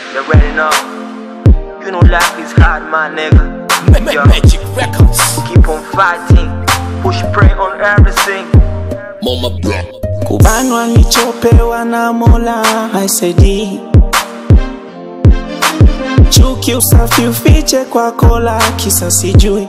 You already know. You know life is hard, my nigga. Ma- Yo, ma- Magic Records. keep on fighting. Push pray on everything. Mama bro. kubanwa nilichopewa na mola haisaidii chuki usafi ufiche kwa kola kisa sijui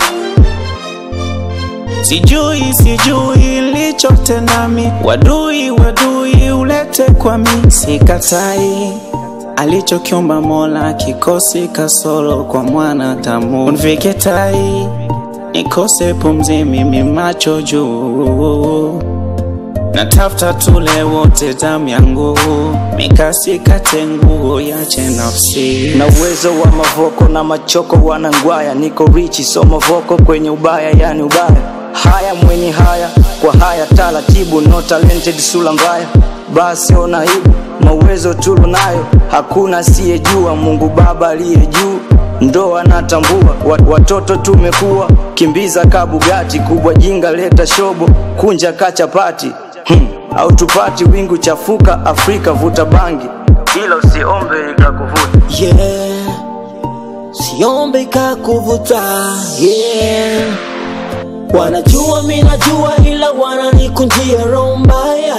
sijui sijui lichotenami wadui wadui ulete kwa mi sikatai alichokiomba mola kikosi kasoro kwa mwana tamu unvike tai nikose pumzi mimi macho juu natafuta tule wote damu yangu mikasi kate nguo yache nafsi na uwezo wa mavoko na machoko wanangwaya niko richi so mavoko kwenye ubaya yani ubaya haya mwenye haya kwa haya taratibu no talented sula mbaya basi ona aibu mauwezo tulo nayo hakuna asiyejua mungu baba aliye juu ndo anatambua Wat- watoto tumekuwa kimbiza kabugati kubwa jinga leta shobo kunja kachapati hmm. au tupati wingu chafuka afrika vuta bangi ila usiombe ikakuvuta yeah. siombe kakuvuta yeah. wanajua mi najua ila wananikunjia roho mbaya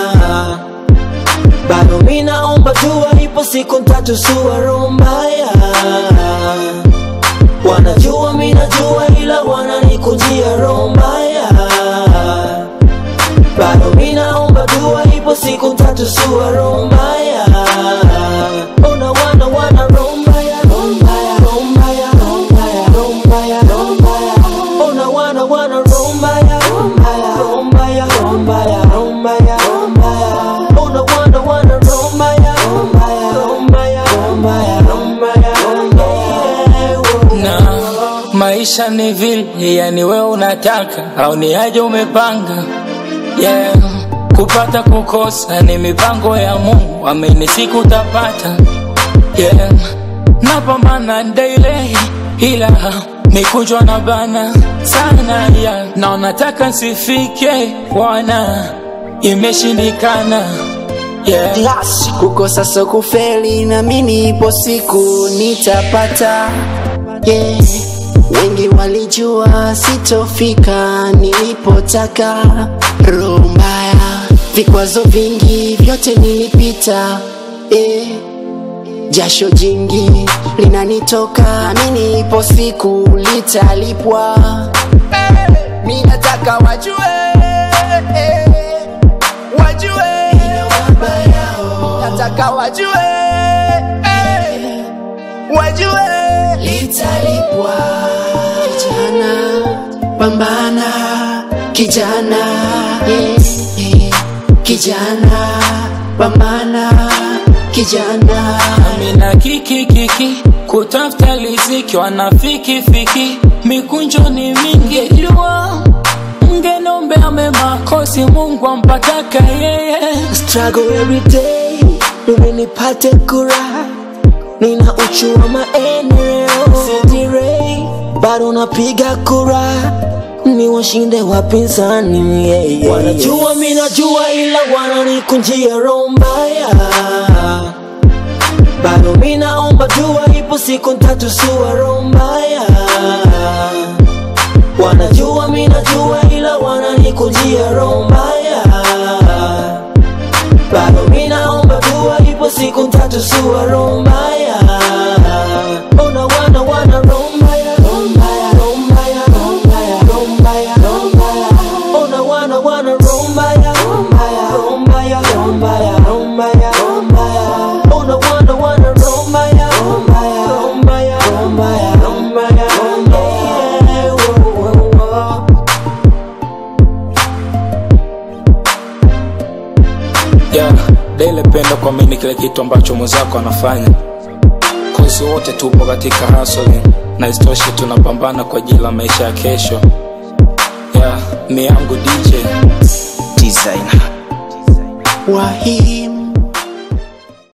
bado mi naomba dua ipo siku ntatu sua roho mbaya wanajua mi najua ila wananikunjia roho mbaya bado mi naomba dua ipo siku ntatu sua roho mbaya ona wana wana roho mbaya roho mbaya roho mbaya roho mbaya roho mbaya roho mbaya ona wana wana roho mbaya roho mbaya roho mbaya roho mbaya roho mbaya roho mbaya ona wana wana roho mbaya roho mbaya roho mbaya roho mbaya roho mbaya roho mbaya na maisha ni vile yani wewe unataka au ni aje umepanga yeah. kupata kukosa ni mipango ya mungu amini siku utapata yeah. napambana daily ila mikujwa na bana sana yeah. na unataka nsifike wana imeshindikana yeah. Glass. kukosa so kufeli na mimi ipo siku nitapata yeah. wengi walijua sitofika nilipotaka roho mbaya vikwazo vingi vyote nilipita yeah. jasho jingi linanitoka mimi ipo siku litalipwa mi nataka wajue wajue nataka wajue wajue litalipwa kijana pambana kijana yeah, yeah. kijana pambana kijana mina kiki kiki kutafuta liziki wanafiki fiki mikunjo ni mingi jua mgenombea mema kosi mungu ampataka yeye struggle every day ili nipate kura nina uchu wa maeneo sidirei bado napiga kura ni washinde wapinzani yeah, yeah, wanajua mi najua ila wananikunjia roho mbaya bado mi naomba dua ipo siku ntatu sua roho mbaya wanajua mi najua ila wananikunjia roho mbaya bado mi naomba dua ipo siku ntatu sua roho mbaya ona wana wana roho mbaya roho mbaya roho mbaya roho mbaya roho mbaya roho mbaya ona wana wana roho mbaya roho mbaya roho mbaya roho mbaya roho mbaya roho mbaya ona wana wana roho mbaya roho mbaya roho mbaya roho mbaya roho mbaya roho mbaya Wo, wo, wo. yeah. Dele pendo kuamini kile kitu ambacho mwenzako anafanya kozi wote tupo katika hustling na isitoshe tunapambana kwa ajili ya maisha ya kesho yeah. mi yangu DJ designer wa hii